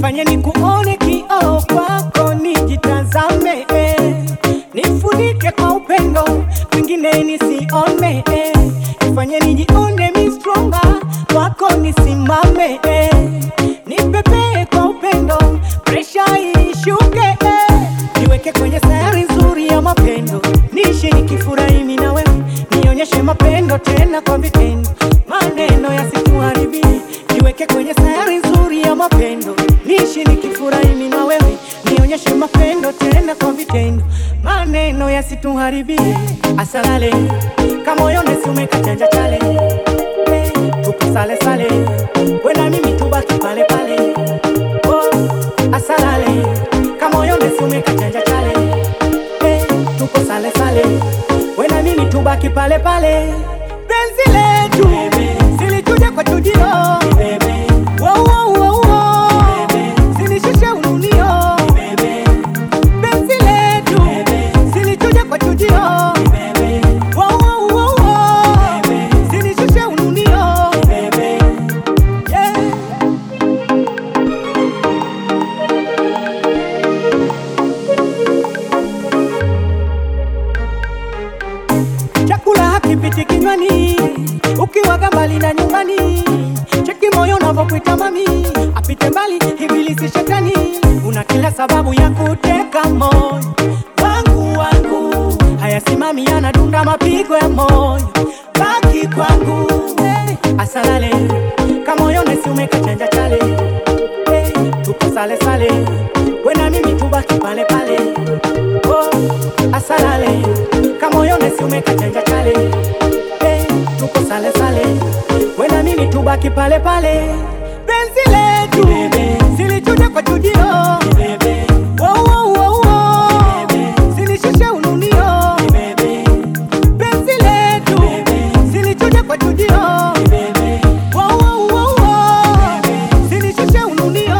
nifanye nikuone kioo kwako, nijitazame eh. nifunike kwa upendo, mwingine nisione eh. nifanye nijione mi stronger kwako, nisimame eh. nipepee kwa upendo, presha ishuke eh. niweke kwenye sayari nzuri ya mapendo, niishi nikifurahi mimi na wewe, nionyeshe mapendo tena kwa vitendo, maneno yasituharibie. Niweke kwenye sayari nzuri ya mapendo, niishi nikifurahi mimi na wewe, nionyeshe mapendo tena kwa vitendo, maneno yasituharibie. Asalale kamoyo nesumeka chanja chale Eh, tupo sale sale, wena mimi tubaki pale pale oh, asalale kamoyo nesumeka chanja chale Eh, tupo sale sale, wena mimi tubaki pale pale, penzi letu silichuja kwa chujio Wow, wow, wow, wow. Sinishushe ununio penzi letu silichuja kwa chujio Wow, wow, wow, wow. Sinishushe ununio yeah. Chakula hakipiti kinywani ukiwaga mbali na nyumbani, cheki moyo unavyokuita mami, apite mbali ibilisi shetani, una kila sababu ya kuteka moyo wangu wangu, hayasimami yanadunda mapigo ya moyo, baki kwangu hey. Asalale kamoyo nesumeka chanja chale hey. Tupo sale sale, wena mimi tubaki pale pale oh. Asalale kamoyo nesumeka chanja chale hey. Tupo sale sale, wena mimi tubaki pale pale, penzi letu silichuja kwa chujio Wow, wow, wow, wow. Sinishushe ununio penzi letu silichuja kwa chujio Wow, wow, wow, wow. Sinishushe ununio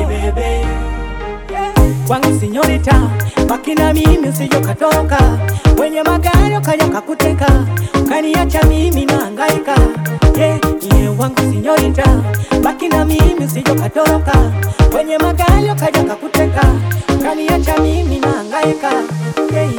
kwangu sinyorita, baki na mimi usije ukatoka, wenye magari ukaja kakuteka, ukaniacha mimi nahangaika. Yeah, yeah, wangu sinyorita, baki na mimi usije ukatoka, wenye magari ukaja kakuteka, ukaniacha mimi nahangaika. Yeah,